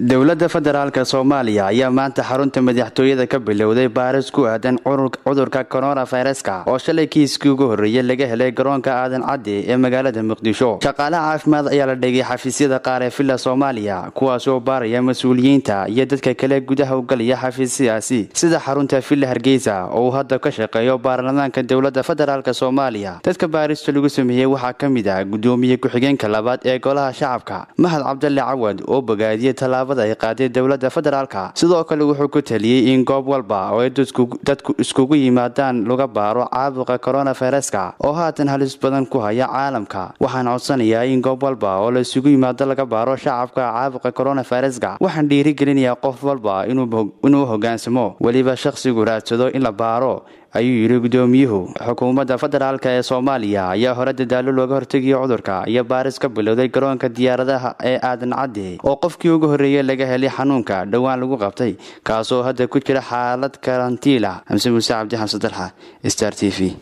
dowladda federaalk soomaaliya ayaa maanta xarunta madaxtooyada ka bilowday baaris ku aadan cudurka koronaviruska oo shalay kiiskii ugu horreeyay laga helay garoonka aadan cadde ee magaalada muqdisho shaqaalaha caafimaad ayaa la dhigay xafiisyada qaar ee villa soomaaliya kuwaasoo baaraya mas-uuliyiinta iyo dadka kale gudaha u galaya xafiisyadaasi sida xarunta villa hargeysa oo uu hadda ka shaqeeyo baarlamaanka dowladda federaalk soomaaliya dadka baarista lagu sameeyey waxaa ka mid ah gudoomiye ku-xigeenka labaad ee golaha shacabka mahad cabdalle cawad oo bogaadiyey tallaabada ay qaaday dowladda federaalka sidoo kale wuxuu ku taliyey in goob walba oo ay dadku iskugu yimaadaan laga baaro caabuqa koronaviruska oo haatan halis badan ku haya caalamka waxaan codsanayaa in goob walba oo la isugu yimaado laga baaro shacabka caabuqa koronaviruska waxaan dhiirigelinayaa qof walba inuu hoggaansamo weliba shakhsigu raadsado in la baaro ayuu yidhi gudoomiyuhu xukuumadda federaalk ee soomaaliya ayaa hore dadaalo looga hortegayo cudurka iyo baaris ka bilowday garoonka diyaaradaha ee aadan cadde oo qofkii ugu horreeyey laga helay xanuunka dhowaan lagu qabtay kaasoo hadda ku jira xaalad karantiila xamse muuse cabdi xamse dalxa star t v